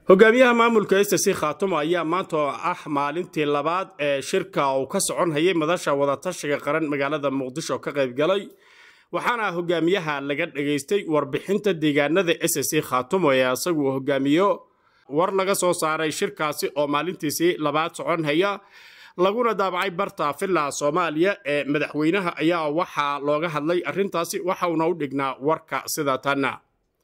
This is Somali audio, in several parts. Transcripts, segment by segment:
hogaamiyaha maamulka sc khaatumo ayaa maanta oo ah maalintii labaad ee shirka uu ka socon hayay madasha wadatashiga qaran magaalada muqdisho ka qaybgalay waxaana hogaamiyaha laga dhageystay warbixinta deegaanada sc khaatumo ee isagu hogaamiyo war laga soo saaray shirkaasi oo maalintiisii labaad socon haya laguna daabacay barta villa soomaaliya ee madaxweynaha ayaa waxaa looga hadlay arrintaasi waxauna u dhignaa warka sida tanna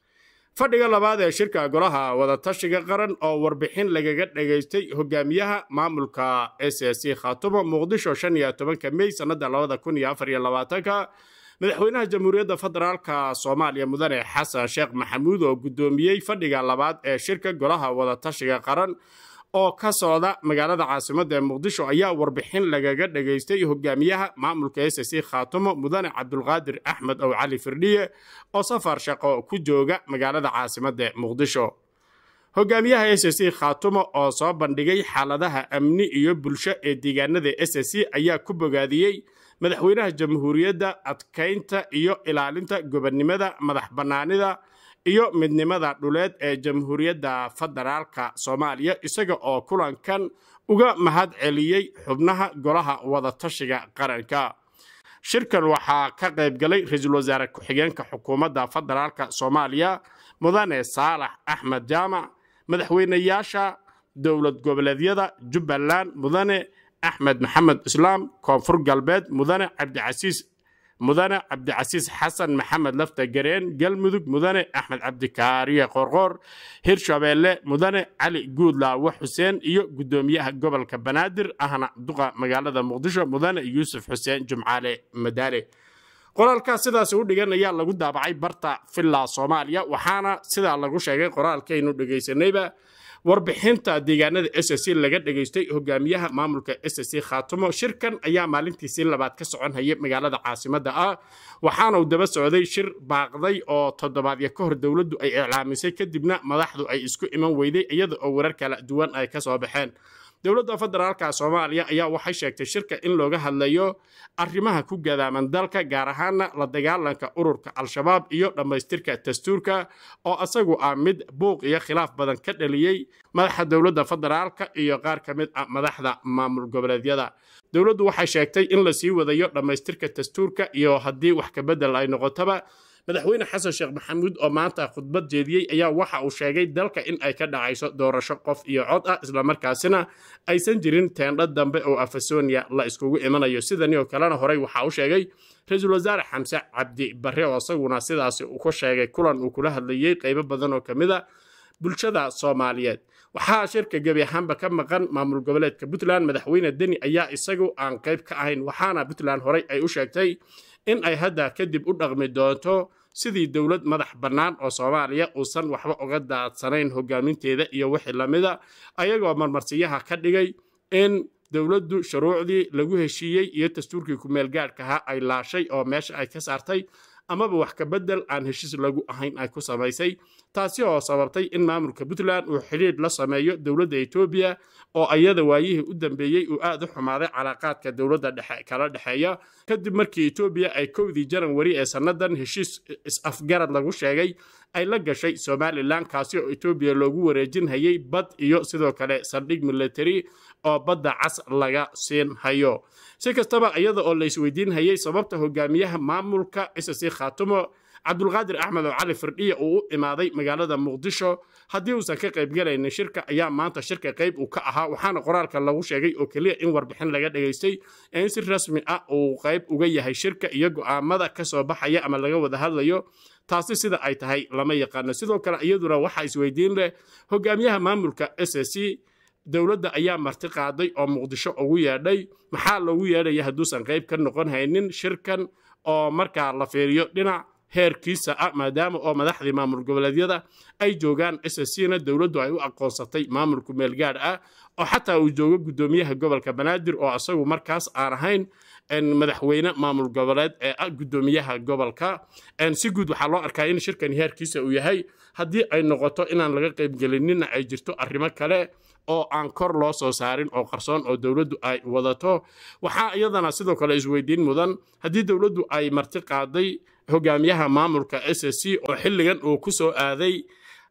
fadhiga labaad ee shirka golaha wadatashiga qaran oo warbixin lagaga dhageystay hogaamiyaha maamulka sc khaatumo muqdisho shan iyo tobanka mey sannada labada kun iyo afar iyo labaatanka madaxweynaha jamhuuriyadda federaalka soomaaliya mudane xasan sheekh maxamuud oo guddoomiyey fadhiga labaad ee shirka golaha wadatashiga qaran oo ka socda magaalada caasimadda ee muqdisho ayaa warbixin lagaga dhageystay hogaamiyaha maamulka sc khaatumo mudane cabdulqaadir axmed ow cali firdhiye oo safar shaqo ku jooga magaalada caasimadda muqdisho hogaamiyaha sc khaatumo oo soo bandhigay xaaladaha amni iyo bulsho ee deegaanada sc ayaa ku bogaadiyey madaxweynaha jamhuuriyadda adkaynta iyo ilaalinta gobonnimada madax bannaanida iyo midnimada dhuleed ee jamhuuriyadda federaalka soomaaliya isaga oo kulankan uga mahad celiyey xubnaha golaha wadatashiga qaranka shirkan waxaa ka qaybgalay ra-iisul wasaare ku-xigeenka xukuumadda federaalka soomaaliya mudane saalax axmed jaamac madaxweynayaasha dowlad goboleedyada jubbaland mudane axmed maxamed islaam koonfur galbeed mudane cabdicasiis mudane cabdicasiis xasan maxamed lafta gareen galmudug mudane axmed cabdikaariye qorqoor hirshabeelle mudane cali guudlaawo xuseen iyo guddoomiyaha gobolka banaadir ahna duqa magaalada muqdisho mudane yuusuf xuseen jumcaale madaale qoraalkaas sidaas u dhigan ayaa lagu daabacay barta villa soomaaliya waxaana sidaa lagu sheegay qoraalkaynu dhegaysanayba warbixinta deegaanada sc laga dhageystay hogaamiyaha maamulka sc khaatumo shirkan ayaa maalintiisii labaad ka socon hayay magaalada caasimadda ah waxaana uu daba socday shir baaqday oo toddobaadyo ka hor dowladdu ay iclaamisay kadibna madaxdu ay isku iman weyday iyada oo warar kala duwan ay ka soo baxeen dowladda federaalka soomaaliya ayaa waxay sheegtay shirka in looga hadlayo arrimaha ku gadaaman dalka gaar ahaana la dagaalanka ururka al-shabaab iyo dhammaystirka dastuurka oo isagu ah mid buuq iyo khilaaf badan ka dhaliyey madaxa dowladda federaalka iyo qaar ka mid ah madaxda maamul goboleedyada dowladdu waxay sheegtay in la sii wadayo dhammaystirka dastuurka iyo haddii wax kabedel ay noqotaba madaxweyne xasan sheekh maxamuud oo maanta khudbad jeediyey ayaa waxa uu sheegay dalka in ay ka dhacayso doorasho qof iyo cod ah islamarkaasina aysan jirin teendho dambe oo afasonia la iskugu imanayo sidani oo kalena horey waxa uu sheegay ra-iisul wasaare xamse cabdi barre oo isaguna sidaasi uu ku sheegay kulan uu kula hadlayey qaybo badan oo ka mid a bulshada soomaaliyeed waxaa shirka gebi ahaanba ka maqan maamul goboleedka puntland madaxweyne deni ayaa isagu aan qayb ka ahayn waxaana puntland horey ay u sheegtay in ay hadda kadib u dhaqmi doonto sidii dowlad madax bannaan oo soomaaliya uusan waxba uga daadsanayn hogaaminteeda iyo wixii lamida ayagoo marmarsiyaha ka dhigay in dowladdu shuruucdii lagu heshiiyey iyo dastuurkii ku-meelgaadhkaha ay laashay oo meesha ay ka saartay amaba wax kabedel aan heshiis lagu ahayn ay ku samaysay taasi oo sababtay in maamulka puntland uu xidhiidh la sameeyo dowladda etoobiya oo ayada waayihii u dambeeyey uu aad u xumaaday calaaqaadka dowladda dhexe kala dhexeeya kadib markii etoobiya ay kowdii janawari ee sannadan heshiis is-afgarad lagu sheegay ay la gashay somalilan kaasi oo etoobiya loogu wareejin hayay bad iyo sidoo kale saldhig military oo badda cas laga siin hayo si kastaba iyada oo la isweydiin hayay sababta hogaamiyaha maamulka sc khaatumo cabdulqaadir axmed oo cali firdhiya uu u imaaday magaalada muqdisho haddii uusan ka qaybgalaynin shirka ayaa maanta shirka qayb uu ka ahaa waxaana qoraalka lagu sheegay oo keliya in warbixin laga dhageystay ee in si rasmi ah uu qayb uga yahay shirka iyo go'aamada ka soo baxaya ama laga wada hadlayo taasi sida ay tahay lama yaqaano sidoo kale iyaduna waxaa isweydiin leh hogaamiyaha maamulka sc dowladda ayaa marti qaaday oo muqdisho ugu yeedhay maxaa loogu yeedhaya hadduusan qayb ka noqon haynin shirkan oo markaa la fiiriyo dhinac heerkiisa ah maadaama oo madaxdii maamul goboleedyada ay joogaan sscna dowladdu ay u aqoonsatay maamulku meelgaadh ah oo xataa uu joogo guddoomiyaha gobolka banaadir oo isagu markaas aan ahayn madaxweyne maamul goboleed ee ah guddoomiyaha gobolka si guud waxaa loo arkaa in shirkan heerkiisa uu yahay haddii ay noqoto inaan laga qaybgelinina ay jirto arrimo kale oo aan kor loo soo saarin oo qarsoon oo dowladdu ay wadato waxaa iyadana sidoo kale isweydiin mudan haddii dowladdu ay marti qaaday hogaamiyaha maamulka s c oo xilligan uu ku soo aaday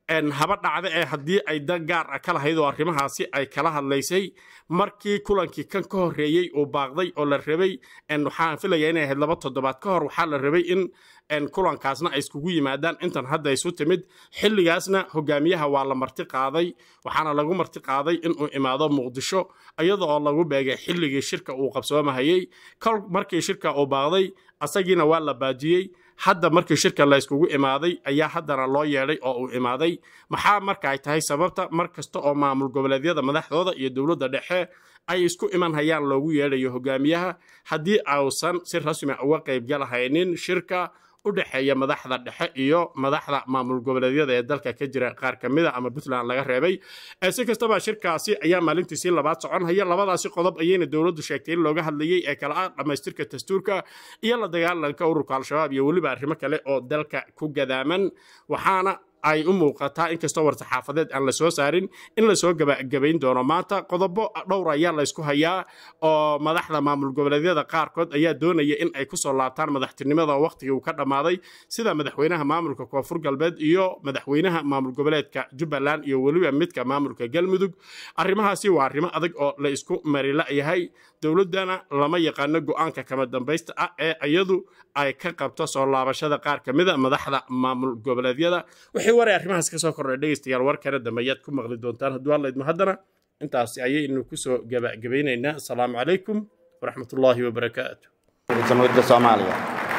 haba dhacda ee haddii ay dan gaar ah ka lahayd oo arrimahaasi ay kala hadlaysay markii kulankii kan ka horreeyey uu baaqday oo la rabay waxaan filaya inay ahayd laba toddobaad ka hor waxaa la rabay in kulankaasna ay iskugu yimaadaan intan hadda isu timid xilligaasna hogaamiyaha waa la marti qaaday waxaana lagu marti qaaday inuu imaado muqdisho iyada oo lagu beegay xilligii shirka uu qabsoomahayey kol markii shirka uu baaqday asagiina waa la baajiyey hadda markii shirka la yskugu imaaday ayaa haddana loo yeedhay oo uu imaaday maxaa marka ay tahay sababta mar kasta oo maamul goboleedyada madaxdooda iyo dowladda dhexe ay isku iman hayaan loogu yeedhayo hogaamiyaha haddii ausan si rasmi uga qaybgalahaynin shirka u dhexeeya madaxda dhexe iyo madaxda maamul goboleedyada ee dalka ka jira qaar ka mida ama puntland laga reebay si kastaba shirkaasi ayaa maalintiisii labaad soconhaya labadaasi qodob ayayna dowladdu sheegtay in looga hadlayey ee kala ah dhammaystirka dastuurka iyo la dagaalanka ururka al-shabaab iyo weliba arrimo kale oo dalka ku gadaaman waxaana ay u muuqataa inkastoo war-saxaafadeed aan la soo saarin in lasoo gabagabayn doono maanta qodobo dhowr ayaa laysku hayaa oo madaxda maamul goboleedyada qaarkood ayaa doonaya in ay kusoo laabtaan madaxtinimada wakhtigii uu ka dhammaaday sida madaxweynaha maamulka koonfur galbeed iyo madaxweynaha maamul goboleedka jubbaland iyo weliba midka maamulka galmudug arrimahaasi waa arrimo adag oo la isku marila'yahay dowladdana lama yaqaano go'aanka kama dambaysta ah ee iyadu ay ka qabto soo laabashada qaar ka mida madaxda maamul goboleedyada wixii waray arrimahaas ka soo kordhay dhegaystayaal war kale dambe ayaad ku maqli doontaan hadduu alla idmo haddana intaasi ayaynu kusoo gabagabaynaynaa asalaamu calaykum waraxmatullaahi wabarakaatu jamhuuriyadda soomaaliya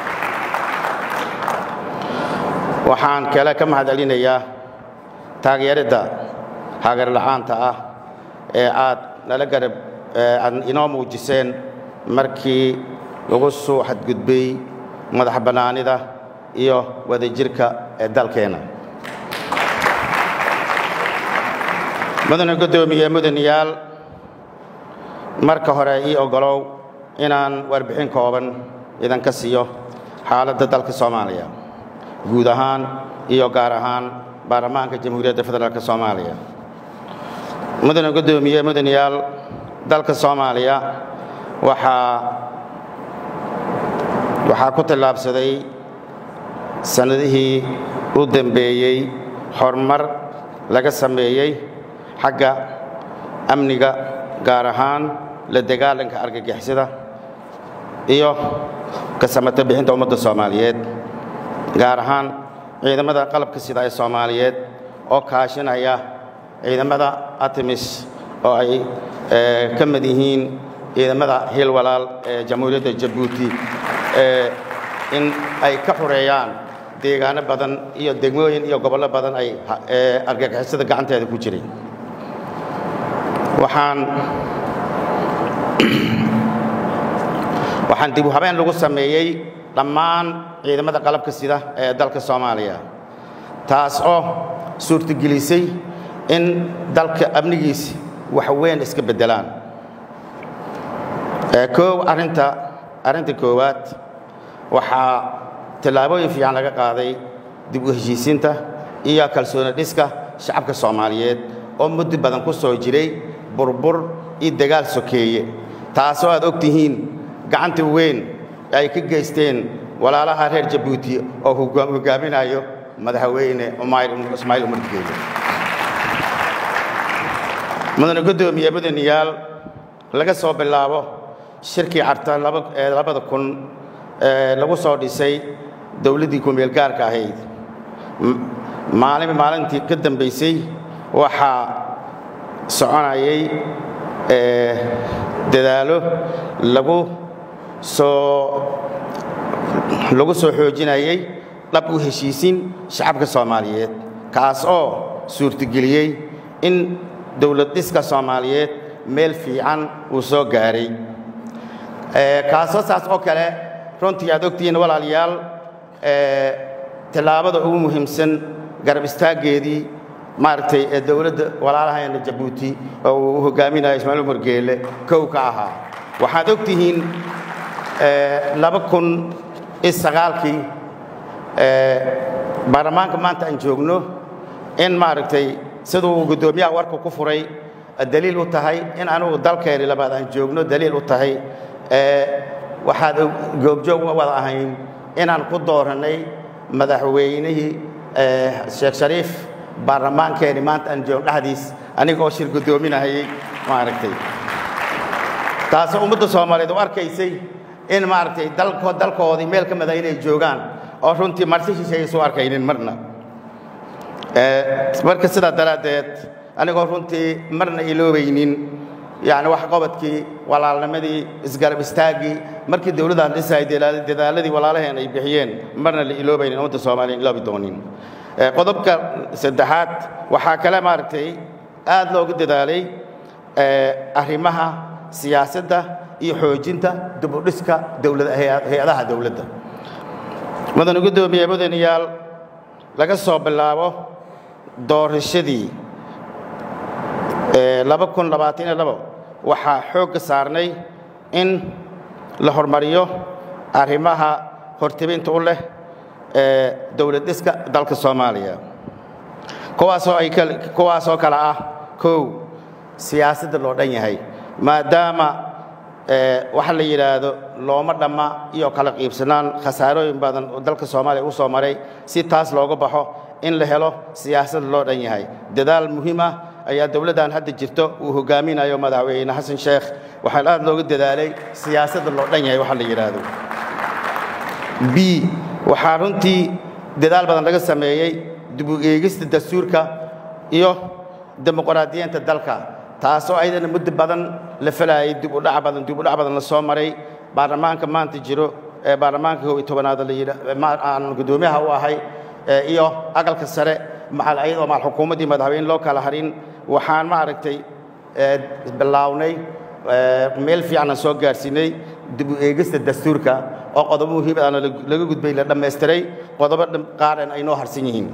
waxaan kale ka mahadcelinayaa taageeridda hagar la'aanta ah ee aad nala garab aad inoo muujiseen markii lagu soo xadgudbay madax bannaanida iyo wadajirka ee dalkeenna mudane guddoomiye mudanayaal marka hore ii oggolow inaan warbixin kooban idinka siiyo xaaladda dalka soomaaliya guud ahaan iyo gaar ahaan baarlamaanka jamhuuriyadda federaalk soomaaliya mudane guddoomiye mudanayaal dalka soomaaliya waxaa waxaa ku tallaabsaday sannadihii u dembeeyey horumar laga sameeyey xagga amniga gaar ahaan la dagaalanka argagixisada iyo ka samata bixinta ummadda soomaaliyeed gaar ahaan ciidamada qalabka sida ee soomaaliyeed oo kaashinaya ciidamada artemis oo ay ka mid yihiin ciidamada hiil walaal ee jamhuuriyadda jabuuti in ay ka xureeyaan deegaano badan iyo degmooyin iyo gobollo badan ay argagixisada gacanteeda ku jiray waxaan waxaan dib u habeen lagu sameeyey dhammaan ciidamada qalabka sida ee dalka soomaaliya taas oo suurtagelisay in dalka amnigiisi wax weyn iska beddelaan koow arrinta arrinta koowaad waxaa tallaabooyin fiican laga qaaday dib u heshiisiinta iyo kalsooni dhiska shacabka soomaaliyeed oo muddo badan ku soo jiray burbur iyo dagaal sokeeye taasoo aad og tihiin gacanta weyn ay ka geysteen walaalaha reer jabuuti oo hogaaminayo madaxweyne ismaaciil umar geele mudane guddoomiye mudanayaal laga soo bilaabo shirkii carta ee labada kun lagu soo dhisay dowladdii kumeel gaarka ahayd maalin maalintii ka dambaysay waxaa soconayay dadaalo lagu soo lagu soo xoojinayay dhab u heshiisin shacabka soomaaliyeed kaas oo suurtageliyey in dowlad dhiska soomaaliyeed meel fiican uu soo gaaray kaasoo saas oo kale runtii aad ogtihiin walaalayaal tallaabada ugu muhiimsan garab istaaggeedii maaragtay ee dowladda walaalaheena jabuuti oo uu hogaaminayo ismaaciil umar geele kow ka ahaa waxaad og tihiin laba kun iyo sagaalkii baarlamaanka maanta aan joogno in maaragtay siduu guddoomiyaha warka ku furay daliil u tahay in anugu dalkeeni labaad aan joogno daliil u tahay waxaad goobjoog wada ahayn inaan ku doorannay madaxweynihii sheekh shariif baarlamaankeeni maanta aan joog dhexdiis anigoo shir guddoominahayay maaragtay taasoo ummadda soomaaliyeed u arkaysay in maaragtay dalko dalkoodii meel ka mida inay joogaan oo runtii marti shisheeya soo arkaynin marna marka sidaa daraaddeed anigoo runtii marna iloobaynin yani wax qobodkii walaalnimadii isgarab istaaggii markii dowladaan dhisay dadaaladii walaalaheen ay bixiyeen marna la iloobaynin ummadda soomaaliya iloobi doonin qodobka saddexaad waxaa kale maaragtay aad loogu dadaalay arrimaha siyaasadda iyo xoojinta dibudhiska dowlad hay-adaha dowladda mudane guddoomiye mudanayaal laga soo bilaabo doorashadii waxaa xoogga saarnay in la hormariyo arrimaha hortebinta u leh dowlad dhiska dalka soomaaliya kuwaasoo kale ah kow siyaasadda loo dhan yahay maadaama waxa la yidhaahdo looma dhamma iyo kala qiibsanaan khasaarooyin badan oo dalka soomaaliya u soo maray si taas looga baxo in la helo siyaasad loo dhan yahay dadaal muhiim ah ayaa dowladdan hadda jirto uu hogaaminayo madaxweyne xasan sheekh waxaan aad looga dadaalay siyaasadda loo dhan yahay waxa la yidhaahdo b waxaa runtii dadaal badan laga sameeyey dib u eegista dastuurka iyo dimuqraadiyiinta dalka taasoo ayadana muddo badan la falaayay dib u dhac badan dib u dhac badan la soo maray baarlamaanka maanta jiro ee baarlamaanka kow iyo tobanaad la yidhaa aan guddoomiyaha u ahay iyo aqalka sare macal ayadoo macal xukuumaddii madaxweyne loo kala harin waxaan maaragtay bilaawnay meel fiican aan soo gaarsiinay dib u eegista dastuurka oo qodobo muhiim aana laga gudbay la dhammaystiray qodobo qaarn ay noo harsan yihiin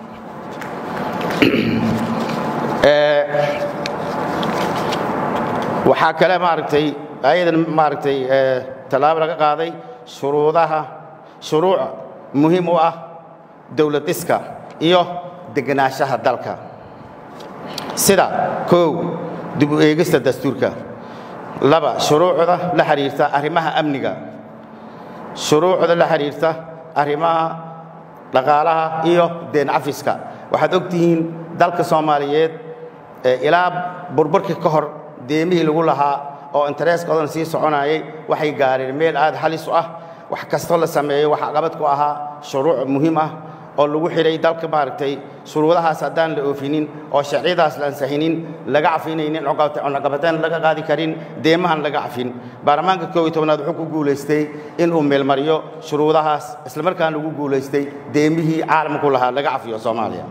waxaa kale maaragtay ayadan maaragtay tallaabo laga qaaday shuruudaha shuruuc muhiim u ah dowlad dhiska iyo degenaanshaha dalka sida kow dib u eegista dastuurka laba shuruucda la xidhiirta arrimaha amniga shuruucda la xidhiirta arrimaha dhaqaalaha iyo deen cafiska waxaad og tihiin dalka soomaaliyeed ilaa burburkii ka hor deemihii lagu lahaa oo intereeskoodan sii soconayay waxay gaareen meel aad halis u ah wax kastoo la sameeyo waxa qabad ku ahaa shuruuc muhiim ah oo lagu xidhay dalka maaragtay shuruudahaas haddaan la oofinin oo sharciyadaas la ansixinin laga cafinaynin cunaqabateen laga qaadi karin deemahan laga cafin baarlamaanka koob iyo tobnaad wuxuu ku guulaystay inuu meelmariyo shuruudahaas islamarkaana lagu guulaystay deemihii caalamku lahaa laga cafiyo soomaaliya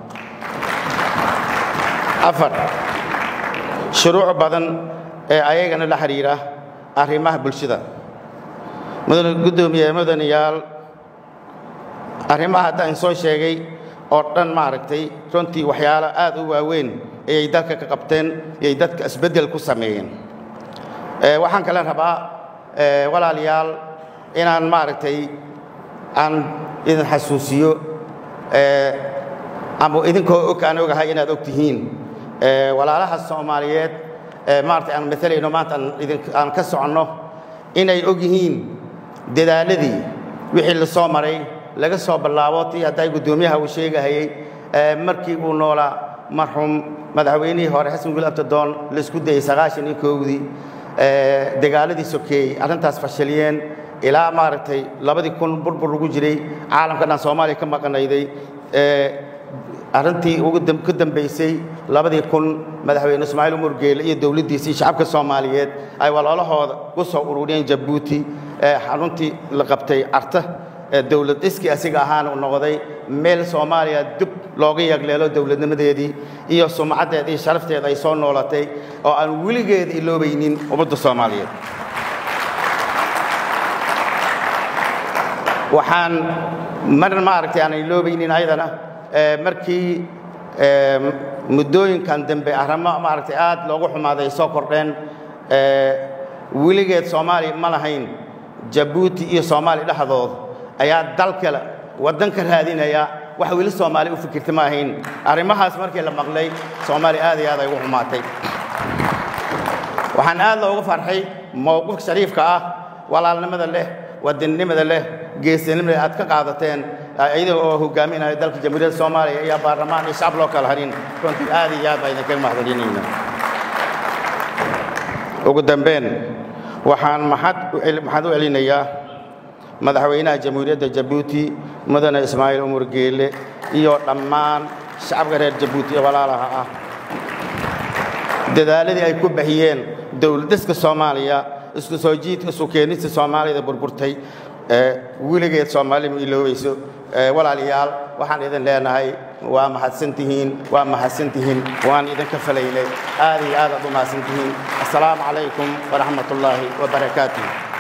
afar shuruuc badan ee ayagana la xidhiira arrimaha bulshada mudane guddoomiye mudanayaal arrimaha haddaan soo sheegay oo dhan maaragtay runtii waxyaalo aad u waaweyn ayay dalka ka qabteen ayay dadka isbeddel ku sameeyeen waxaan kale rabaa walaalayaal inaan maaragtay aan idin xasuusiyo ama idinkoo og aan ogahay inaad og tihiin walaalaha soomaaliyeed maaragtay aan maalayno maanta aan ka soconno inay og yihiin dadaaladii wixii la soo maray laga soo bilaabo tii hadday guddoomiyaha uu sheegahayey markii uu noolaa marxuum madaxweynihii hore xasan gul abtadoon laisku dayey sagaashan iyo koowdii dagaaladii sokeeyey arrintaas fashiliyeen ilaa maaragtay labadii kun burbur lagu jiray caalamka dhan soomaaliya ka maqanayday arrintii ugu ka dambaysay labadii kun madaxweyne ismaaciil umar geele iyo dowladdiisii shacabka soomaaliyeed ay walaalahooda ku soo ururiyeen jabuuti xaruntii la qabtay carta dowlad dhiskii asiga ahaana u noqday meel soomaaliya dib looga yagleelo dowladnimadeedii iyo sumcaddeed iyo sharafteed ay soo noolatay oo aan weligeeda iloobaynin ummadda soomaaliyeed waxaan mar maaragtay aan iloobaynin ayadana markii muddooyinkan dambe arrimo maaragtay aad loogu xumaaday soo kordheen weligeed soomaaliya ma lahayn jabuuti iyo soomaaliya dhexdood ayaa dal kale waddan ka raadinaya wax weli soomaali u fikirta ma ahayn arrimahaas markii la maqlay soomaaliya aad iyo aad ay ugu xumaatay waxaan aad looga farxay mowqifka shariifka ah walaalnimada leh wadannimada leh geesinimada aad ka qaadateen iyada oo hogaaminaya dalka jamhuuriyadda soomaaliya iyo baarlamaan iyo shacab loo kala harin runtii aad iyo aad baa idinkaga mahadcelinayna ugu dambeyn waxaan maxad maxaad u celinayaa madaxweynaha jamhuuriyadda jabuuti mudane ismaaciil umar geele iyo dhammaan shacabka reer jabuuti ee walaalaha ah dadaaladii ay ku baxiyeen dowladiska soomaaliya isku soo jiidka isu keenista soomaalida burburtay weligeed soomaali ma iloobayso walaalayaal waxaan idin leenahay waa mahadsantihiin waa mahadsantihiin waan idinka falaynay aad iyo aad aad u mahadsantihiin assalaamu calaykum waraxmat ullaahi wabarakaatuh